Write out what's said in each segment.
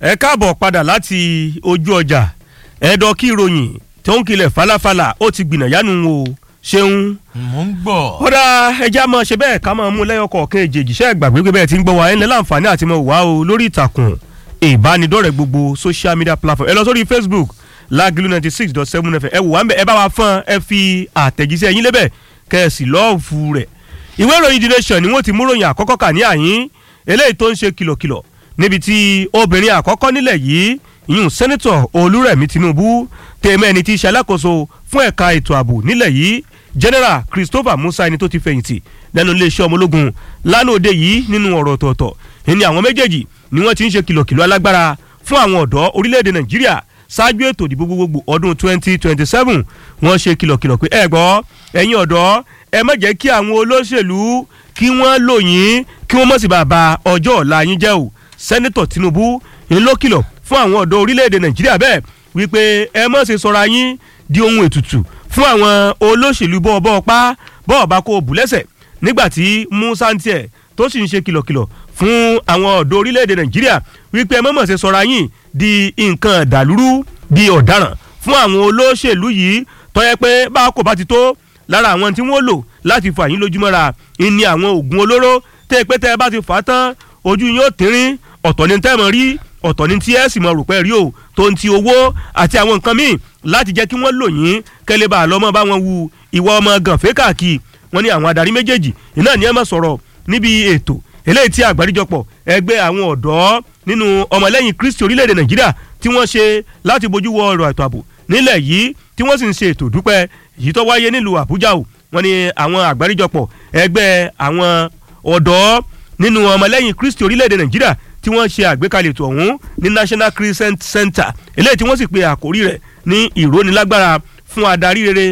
ẹ káàbọ̀ padà láti ojú ọjà ẹ̀dọ̀ kí ìròyìn tó ń kilẹ̀ falafala ó ti gbìnà yánu o ṣeun. mò ń gbọ́. kódà ẹja máa ṣe bẹ́ẹ̀ ká máa mú lẹ́yọ̀ kọ̀ọ̀kan èjèèjì ṣẹ́ gbàgbé pé bẹ́ẹ̀ ti ń gbọ́ wa ẹ̀ ní láǹfààní àti mọ̀ wá o lórí ìtàkùn ìbánidọ́rẹ̀ gbogbo social media platform ẹ lọ sórí facebook lágìlú ninety six dot seven fm ẹ wò wá ń bẹ ẹ bá wa fọ́n ẹ fi àtẹ̀jíṣẹ́ yín lébẹ̀ kẹ́ẹ̀sì lọ́ọ̀fù rẹ̀ ìwé ìròyìn the nation ni wọ́n ti mú ròyìn àkọ́kọ́ kà ní àyín eléyìí tó ń ṣe kìlọ̀kìlọ̀ níbi tí obìnrin àkọ́kọ́ nílẹ̀ yìí ìyún sẹ́nitọ̀ olúrẹ̀mí tinubu tèmẹ́ ẹni tí í ṣe alákòóso fún ẹ̀ka ètò ààbò nílẹ̀ yìí general christopher musa ẹni tó ti fẹ̀yìntì lẹ́nu iléeṣẹ́ ọmọ ológun lánàá òde yìí nínú ọ̀rọ̀ ọ̀tọ̀ọ̀tọ̀ ìní àwọn méjèèjì ni wọ́n ti ń ṣe kìlọ̀kìlọ̀ alágbára fún àwọn ọ̀dọ́ orílẹ̀-èdè nàìjíríà ṣáájú ètò ìdìbò gbogbogbò ọdún 2027 wọ́n ṣe kìlọ̀kìlọ̀ pé ẹ gbọ́ ẹ̀yin ọ̀dọ́ ẹ má jẹ́ kí àwọn olóṣèlú kí wọ́n lò yín kí wọ́n mọ̀ sí bàbá ọjọ́ ọ̀la yín jẹ́ o sẹ́nitọ̀ tinubu ń ló kìlọ̀ fún àwọn ọ̀dọ́ orílẹ̀-èdè nàìjíríà bẹ́ẹ̀ wípé ẹ má ṣe sọra yín di ohun ètùtù fún àwọn olóṣèlú bọ́ọ̀bọ́ pa bọ́ọ̀bá kó bù lẹ́sẹ̀ nígbà tí musa ń tiẹ̀ tó sì ń ṣe kìlọ̀kìlọ̀ fún àwọn ọ̀dọ́ orílẹ̀-èdè nàìjíríà wípé ẹ má mọ̀ ṣe sọra yín di nǹkan dàlúrú di ọ̀daràn fún àwọn olóṣèlú yìí tọ́yẹ pé bá a kò bá ti tó lára àwọn tí wọ́n lò láti fà yín lójúmọ́ra ìní àwọn oògùn olóró tẹ́ pé tẹ́ ẹ bá ti fà á tán ojú yín ó tínrín ọ̀tọ̀ ní tẹ́ mọ̀ rí ọ̀tọ̀ ní tí ẹ sì mọ̀ rò pé rí o tó ń ti owó àti àwọn nǹkan míì láti jẹ́ kí wọ́n lò yín kẹ́lẹ́ bá a lọ́mọ bá wọn wu ìwà ọmọ gànfẹ́ káàkiri wọn ní àwọn adarí méjèèjì iná ni ẹ mọ̀ sọ̀rọ̀ níbi ètò eléyìí tí àgbáríjọpọ̀ ẹgbẹ́ àwọn ọ̀dọ́ nínú ọmọlẹ́yìn kristi orílẹ̀-èdè nàìjíríà tí wọ́n ṣe láti bójú wo ọ̀rọ̀ ètò ààbò nílẹ̀ yìí tí wọ́n sì ń ṣe ètò dúpẹ́ èyí tó wáyé nílùú àbújá o wọ́n ní àwọn àgbáríjọpọ̀ ẹgbẹ́ àwọn ọ̀dọ́ nínú ọmọlẹ́yìn kristi orílẹ̀-èdè nàìjíríà tí wọ́n ṣe àgbékalẹ̀ ètò ọ̀hún ní national christian center eléyìí tí wọ́n sì pe àkórí rẹ̀ ní ìrónilágbára fún adarí rere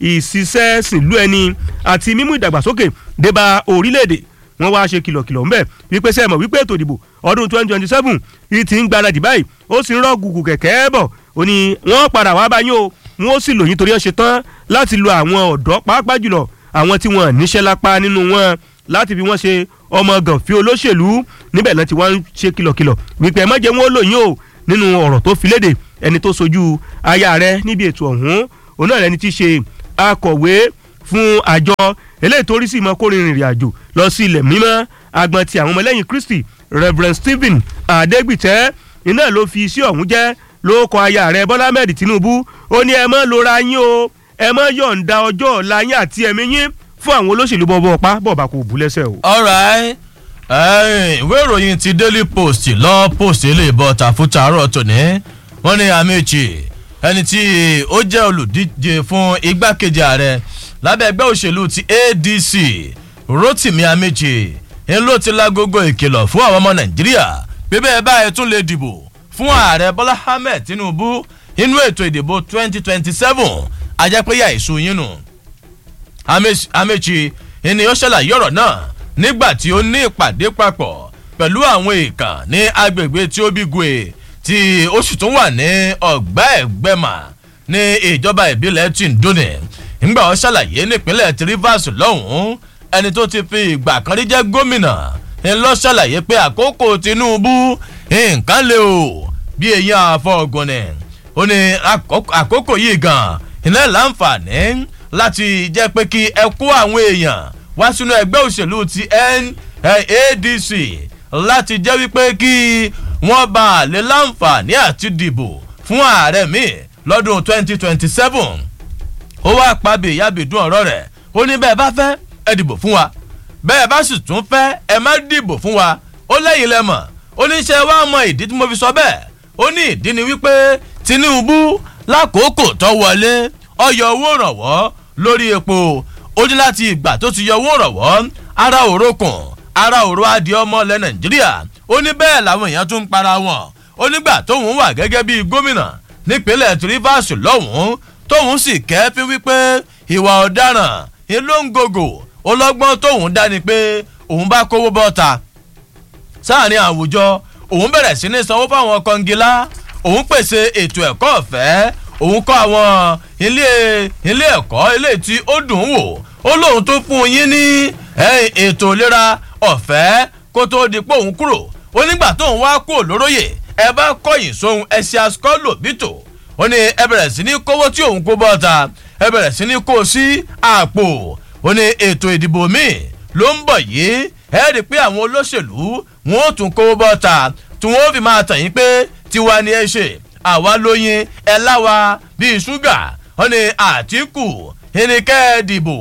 ìṣiṣẹ́ sìnlú ẹni àti mímú ìdàgbàsókè débà orílẹ̀-èdè wọ́n wá ṣe kìlọ̀kìlọ̀ ńbẹ̀ wípé sẹ́ẹ̀mọ̀ wípé ètò ìdìbò ọdún twenty twenty seven yìí ti ń gbáradì báyìí ó sì ń rọ́ gùgù kẹ̀kẹ́ bọ̀ ó ní wọ́n padà wá báyìí o wọ́n ó sì lòyìn torí ẹ̀ ṣe tán láti lo àwọn ọ̀dọ́ pàápàá jùlọ àwọn tí wọ́n níṣẹ́ lápá nínú wọn láti fi wọ́n ṣe ọmọ gànfí olóṣèlú níbẹ̀ náà ti wá ń ṣe kìlọ̀kìlọ̀ wípé ẹ má jẹ́ wọn ó lòyìn o nínú ọ̀rọ̀ tó fi léde ẹni tó sojú aya rẹ níbi ètò ọ̀hún òun náà lẹni tí í ṣe akọ̀wé fún àjọ eléyìí tó rí sí ìmọ̀ kórìírin ìrìn àjò lọ sí ilẹ̀ mímọ́ agbọn ti àwọn ọmọlẹ́yìn kristi reverend stephen adegbite iná ló fi iṣẹ́ ọ̀hún jẹ́ ló kọ aya rẹ bọ́lá ahmed tinubu ó ní ẹ mọ́ lora yín o ẹ mọ́ yọ̀ǹda ọjọ́ ọ̀la yín àti ẹ̀mí yín fún àwọn olóṣèlú bọ́ọ̀bọ́ pa bọ́ọ̀bá kò bú lẹ́sẹ̀ o. alright ìwé ìròyìn ti daily post lọ post ilé ìbọn tàfútà àárọ̀ tòní wọ́n ní amechi ẹni tí ó jẹ́ olùdíje fún igbákejì ààrẹ lábẹ́ ẹgbẹ́ òṣèlú ti adc rotimi amechi ń ló ti lágogo ìkìlọ̀ fún àwọn ọmọ nàìjíríà bí bẹ́ẹ̀ báyìí tún lè dìbò fún ààrẹ bọ́lá ahmed tinubu inú ètò ìdìbò 2027 ajẹ́pẹ́yà èso yín nù amechi ni ó ṣàlàyé ọ̀rọ̀ náà nígbà tí ó ní ìpàdé papọ̀ pẹ̀lú àwọn èèkàn ní agbègbè tí ó bí gue tí ó sì tún wà ní ọ̀gbá ẹ̀gbẹ́mà ní ìjọba ìbílẹ̀ tìǹdónì ńgbà ó ṣàlàyé nípínlẹ̀ tí rivers lọ́hùn-ún ẹni tó ti fi ìgbà kan rí jẹ́ gómìnà ń lọ ṣàlàyé pé àkókò tinubu nǹkan lè o bí èèyàn àfọ̀gùn ni ó ní àkókò yìí gan iná láǹfààní láti jẹ́ pé kí ẹ kó àwọn èèyàn wá sínú ẹgbẹ́ òṣèlú ti NADC láti jẹ́ wípé kí wọ́n bá a lè láǹfààní àti dìbò fún ààrẹ mi lọ́dún 2027 ó wá pàbí ìyábìdún ọ̀rọ̀ rẹ̀ ó ní bẹ́ẹ̀ bá fẹ́ ẹ dìbò fún wa bẹ́ẹ̀ bá sì tún fẹ́ ẹ má dìbò fún wa ó lẹ́yìn lẹ́mọ̀ ó ní ṣe wá mọ ìdí tí mo fi sọ bẹ́ẹ̀ ó ní ìdí ni wípé Tinubu lákòókò tó wọlé ọyọ owó ìrànwọ́ lórí epo ó ní láti ìgbà tó ti yọ owó ìrànwọ́ ara òrokùn ara òro adìẹ ọmọ ilẹ̀ Nàìjíríà ó ní bẹ́ẹ̀ làwọn èèyàn tún ń para wọn ó nígbà tóun wà gẹ́gẹ́ bíi gómìnà nípínlẹ̀ Rivers lọ́hùn-ún tóun sì kẹ́ẹ́fín wípé ìwà ọ̀daràn ìlóńgògò ọlọ́gbọ́n tóun dá ni pé òun bá kówó bọ́ta sáàrin àwùjọ òun bẹ̀rẹ̀ sí ní sanwó fáwọn kọngilá òun pèsè ètò ẹ̀kọ́ ọ̀fẹ́ òun kọ́ àwọn ilé ilé ẹ̀kọ́ ilé tí ó dùn wò ó lóun tó fún yín ní ètò ìlera ọ̀fẹ́ kó tó di pé òun kúrò ó nígbà tóun wá kúrò lóróyè ẹ bá kọ̀yìn sóhun ẹ ṣe asukọ́lò bítò ó ní ẹ bẹ̀rẹ̀ sí ní kówó tí òun kó bọ́ta ẹ bẹ̀rẹ̀ sí ní kó sí àpò ó ní ètò ìdìbò míì ló ń bọ̀ yìí ẹ rí i pé àwọn olóṣèlú wọn ò tún kówó bọ́ta tí wọn ò fi máa tàn yín pé tiwa ni ẹ ṣe àwa lóyin ẹ láwa bíi ṣúgà ó ní àtìkù ẹnikẹ́ dìbò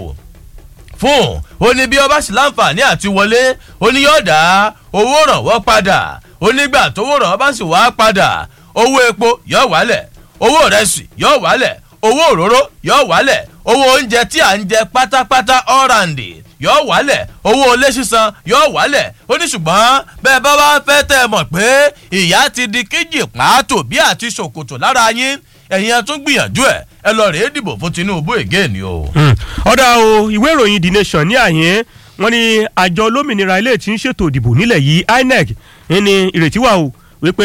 fún ó ní bí ọba sì láǹfààní àti wọlé ó ní yóò dá owó rànwọ́ padà ó nígbà tówó rànwọ́ bá sì wá padà owó epo yóò wálẹ̀ owó rẹsì yóò wálẹ̀ owó òróró yóò wálẹ̀ owó oúnjẹ tí à ń jẹ pátápátá ọ̀ràǹdì yóò wálẹ̀ owó ilé sísan yóò wálẹ̀ ó ní ṣùgbọ́n bẹ́ẹ̀ bá wá fẹ́ tẹ́ ẹ mọ̀ pé ìyá ti di kéjì pàátó bí àti ṣòkòtò lára yín ẹ̀yin ẹ tún gbìyànjú ẹ̀ ẹ lọ rèé dìbò fún tinubu again ni o. ọ̀dà o ìwé ìròyìn the nation ní àyín wọn ni àjọ olómìnira ilé tí ń ṣètò ìdìbò nílẹ̀ yìí inec ní ìrètí wà o wípé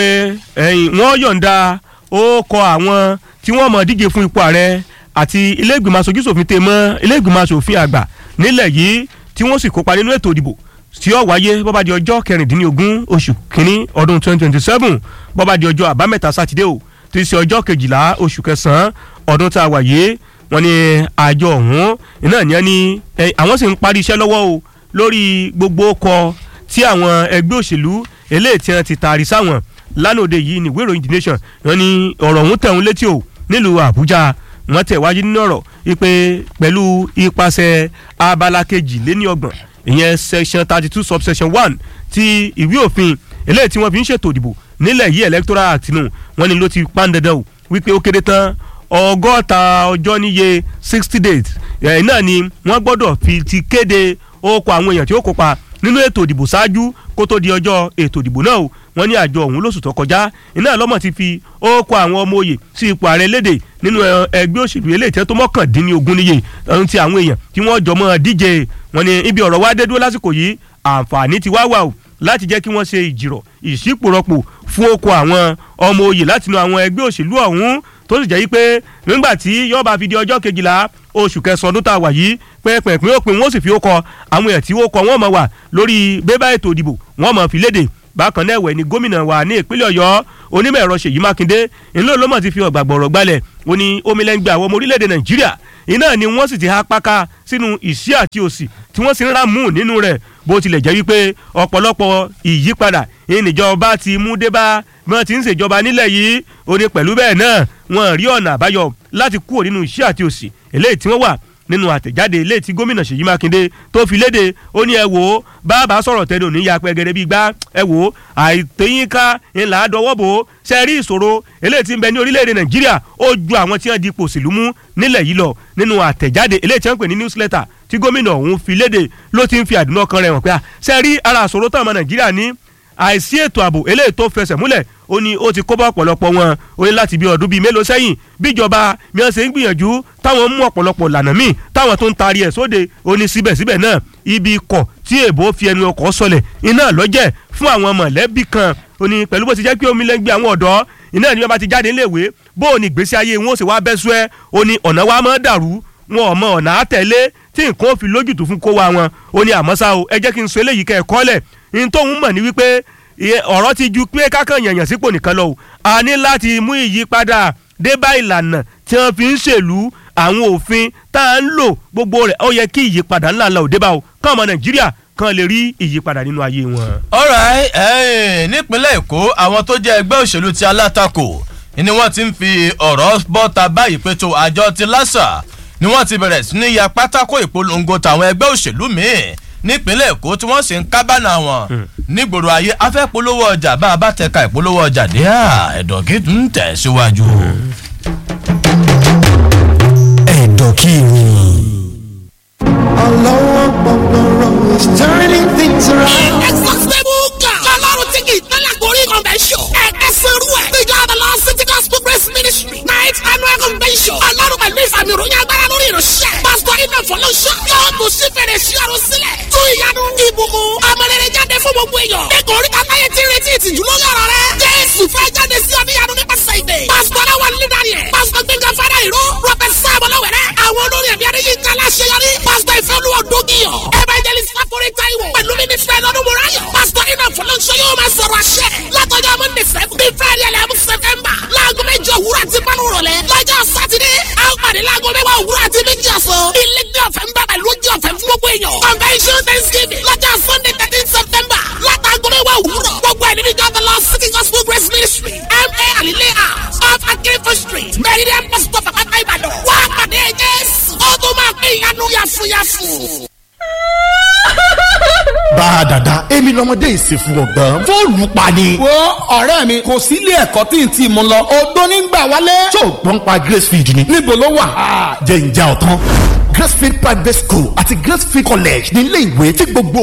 wọ́n yọ̀ǹda ó kọ àwọn tí wọ́n mọ̀ díje fún ipò ààrẹ àti ilé ìgbìmọ̀ aṣojú ṣòfin tè mọ́ ilé ìgbìmọ̀ aṣòfin àgbà nílẹ̀ yìí tí wọ́n sì kópa nínú ètò ìdìbò tí ó wáyé bọ́bá di ọjọ́ kẹrìndínlógún oṣù kínní ọdún twenty twenty seven bọ́bá di ọjọ́ àbámẹ́ta sátidé o tí í ṣe ọjọ́ kejìlá oṣù kẹsàn-án ọdún tá a wà yìí wọ́n ní àjọ ọ̀hún iná ní ẹni àwọn sì ń parí iṣẹ́ lọ́wọ́ o lórí gbogbo ọkọ̀ tí àwọn ẹgbẹ́ òṣèlú eléyìí tí wọ́n ti taari sáwọn lánàá yìí ní ìwé ìròyìn the nation wọ́n ní ọ̀rọ̀ ọ̀hún tẹ̀ ń létí o nílùú àbújá wọ́n tẹ̀ wájú nínú ọ̀rọ̀ wípé pẹ̀lú ipasẹ̀ abala kejì lé ní ọgbọ̀n ìyẹn section thirty two subsection one ti ìwé òfin eléyìí tí wọ́n fi ń ṣètò ìdìbò nílẹ̀ yìí electoral act nù wọ́n ní ló ti pán dandan o wípé ó kéde tán ọgọ́ta ọjọ́ níye sixty days ẹ̀ náà ni wọ́n gbọ́dọ̀ fi ti kéde orúkọ àwọn èèyàn tí ó kópa nínú ètò ìdìbò ṣáájú kó tó di ọjọ́ ètò ìdìbò náà o wọ́n ní àjọ ọ̀hún lóṣù tó kọjá iná lọ́mọ̀ ti fi orúkọ àwọn ọmọ òye sí ipò ààrẹ léde nínú ẹgbẹ́ òṣèlú eléyìí tẹ́ tó mọ́kàndínlógún níye ohun ti àwọn èèyàn tí wọ́n jọ mọ́ díje wọ́n ní ibi ọ̀rọ̀ wá dé dúró lásìkò yìí àǹfààní ti wá wà o láti jẹ́ kí wọ́n ṣe ìjìrọ̀ ìṣípòrọ̀pò fún oko àwọn ọmọ òye látinú àwọn ẹgbẹ́ òṣèlú ọ̀hún tó sì jẹ́ yí pé nígbà tí yọba fi di ọjọ́ kejìlá oṣù kẹsàn-án ọdún tá a wà yìí pẹ́ẹ́pẹ́ẹ́pẹ́ òpin wọn sì fi ó kọ àwọn èèyàn tí ó kọ wọn mọ̀ wà lórí bébà ètò ìdìbò wọn mọ̀ fi léde bákan náà ẹ̀wẹ̀ ni gómìnà wa ní ìpínlẹ̀ ọ̀yọ́ onímọ̀ ẹ̀rọ ṣèyí mákindé ńlọ ló mọ̀ ti fi ọ̀gbàgbọ̀rọ̀ gbalẹ̀ ó ní omilẹ́ngbẹ̀ àwọn ọmọ orílẹ̀-èdè nàìjíríà iná ni wọ́n sì ti há páká sínú ìṣí àti òsì tí wọ́n sì ń rà mú nínú rẹ̀ bó tilẹ̀ jẹ́ wípé ọ̀pọ̀lọpọ̀ ìyípadà ìníjọba ti mú dé bá bí wọ́n ti ń ṣèjọba nílẹ̀ yìí ó ní pẹ̀lú bẹ́ẹ̀ náà wọ́n rí ọ̀nà àbáyọ láti kúrò nínú ìṣí àti òsì eléyìí tí wọ́n wà nínú àtẹ̀jáde ilé tí gómìnà ṣèyí mákindé tó fi léde ó ní ẹ wò ó bàbá sọ̀rọ̀ tẹ́lẹ̀ òní ya pẹ́gẹ́rẹ́ bíi gbá ẹ wò ó àìtẹ́yìnká ńlá dọwọ́ bò ó ṣe rí ìṣòro eléyìí tí ń bẹ ní orílẹ̀-èdè nàìjíríà ó ju àwọn tí wọ́n di ipò òṣèlú mú nílẹ̀ yìí lọ nínú àtẹ̀jáde eléyìí tí wọ́n pè ní newsletter tí gómìnà ọ̀hún fi léde ló ti ń fi àdúnà kan rẹ̀ hàn pé ṣe rí ara àṣòro táwọn ọmọ nàìjíríà ní àìsí ètò ààbò eléyìí tó fẹsẹ̀ múlẹ̀ ó ní ó ti kó bá ọ̀pọ̀lọpọ̀ wọn ó ní láti bí ọdún bíi mélòó sẹ́yìn bíjọba mi ọ́n ṣe ń gbìyànjú táwọn mú ọ̀pọ̀lọpọ̀ lànà míì táwọn tó ń taari ẹ̀ sóde ó ní síbẹ̀síbẹ̀ náà ibi ikọ̀ tí èbó fi ẹnu ọkọ̀ sọlẹ̀ iná lọ́jẹ̀ fún àwọn mọ̀lẹ́bí kan ó ní pẹ̀lú bó ti jẹ́ pé omi lẹ́gbẹ̀ẹ́ àwọn ọ̀dọ́ iná ni wọ́n bá ti jáde níléèwé bó o ní ìgbésí ayé wọn ó sì wá bẹ́ sú ẹ́ ó ní ọ̀nà wa máa dàrú wọn ò mọ ọ̀nà àtẹ̀lé tí nǹkan ó fi lójútùú fún kó wa wọn ó ní àmọ́ ṣá o ẹ jẹ́ kí n sọ eléyìí kẹ́ ẹ̀ kọ́lẹ̀ ní tóun mọ̀ ní wípé ọ̀rọ̀ ti ju pé kákan yànyàn sípò nìkan lọ o a ní láti mú ìyípadà dé bá ìlànà tí wọ́n fi ń ṣèlú àwọn òfin tá à ń lò gbogbo rẹ̀ ó yẹ kí ìyípadà ńlá ńlá ò dé bá o kán ọmọ nàìjíríà kan lè rí ìyípadà nínú ayé wọn. alright nípínlẹ̀ èkó àwọn tó jẹ́ ẹgbẹ́ òṣèlú ti alátakò ni wọ́n ti ń fi ọ̀rọ̀ bọ́ta báyìí pé tó àjọ ti lásà ni wọ́n ti bẹ̀rẹ̀ sí ní ya pátákó ìpolongo tàwọn ẹgbẹ́ òṣèlú míì nípínlẹ̀ èkó tí wọ́n sì ń kábàánà wọn nígboro ayé afẹ́ polówó ọjà bá a bá tẹ̀ka ìpolówó ọjà dé ẹ̀dọ̀ kí n tẹ̀ síwájú. ẹ̀dọ̀ kí ni. Ọlọ́wọ́ gbọ̀ngbọ̀rọ̀ is turning things around. Exhaustible God. Ọlọ́run tí kì í tẹ́lẹ̀ gorí convention. Ẹ̀ka sẹ́rú ẹ̀. The God of Lord City Gospel Grace Ministry. Night annual convention. Ọlọ́run pẹ̀lú ìfàmì ìròyìn agbára lórí ìránṣẹ́. Pásítọ̀ Iná Fọlọ́ṣọ́. Yóò tún sí fèrè sí ọ̀run sílẹ̀. Tún ìyanu ìbùkún. Amọ̀rẹ̀rẹ̀ jáde fún gbogbo èèyàn. Ẹ̀kọ́ orí kàtáyé ti retí ìtìjú lórí ọ̀rọ̀ rẹ̀. Jésù fẹ́ jáde sí ọ̀níyanu nípasẹ̀ ìdè. Pásítọ̀ Aláwọ̀ Lílẹ̀ Daniel. Pásítọ̀ Gbẹ̀ngàn Fádà Ìró. Rọ́pẹ̀ Sáàmù Lọ́wẹ̀rẹ̀. Àwọn olórin ẹ̀mí Adéyínká Láṣeyọrí. Pásítọ̀ Ìfẹ́olúwa Dógìyàn. Evangelist Fáforí Táíwò. Pẹ̀lú mínísítà ẹ̀lọ́dún Mùráyọ̀. Pásítọ̀ Iná Fọlọ́ṣọ́ yóò máa sọ̀rọ̀ àṣẹ. Látọjọ́ Monday seven. Bí ilé ní ọ̀fẹ́ ń bá pẹ̀lú ojú ọ̀fẹ́ fún gbogbo èèyàn. convention thanksgiving lọ́jọ́ sunday thirteen september látàgọ́ mẹ́wàá òwúrọ̀ gbogbo ẹ̀ nínú ìjọba lọ city gospel grace ministry ma alile house off akérèfé street meridian bus stop àpáta ìbàdàn wá pàdé jésù ó tó máa pín ìyanu yàfùyàfù bá a dàda èmi lọmọdé ìsìnkú ọgbọ́n fóònù pa ni. wo ọ̀rẹ́ mi kò sí ilé ẹ̀kọ́ tí n ti mú lọ odó nígbà wálé. tó o gbọ́n pa gracefield ni. níbo ló wà. jẹ́ ìjà ọ̀tán gracefield private school àti gracefield college ní ilé ìwé tí gbogbo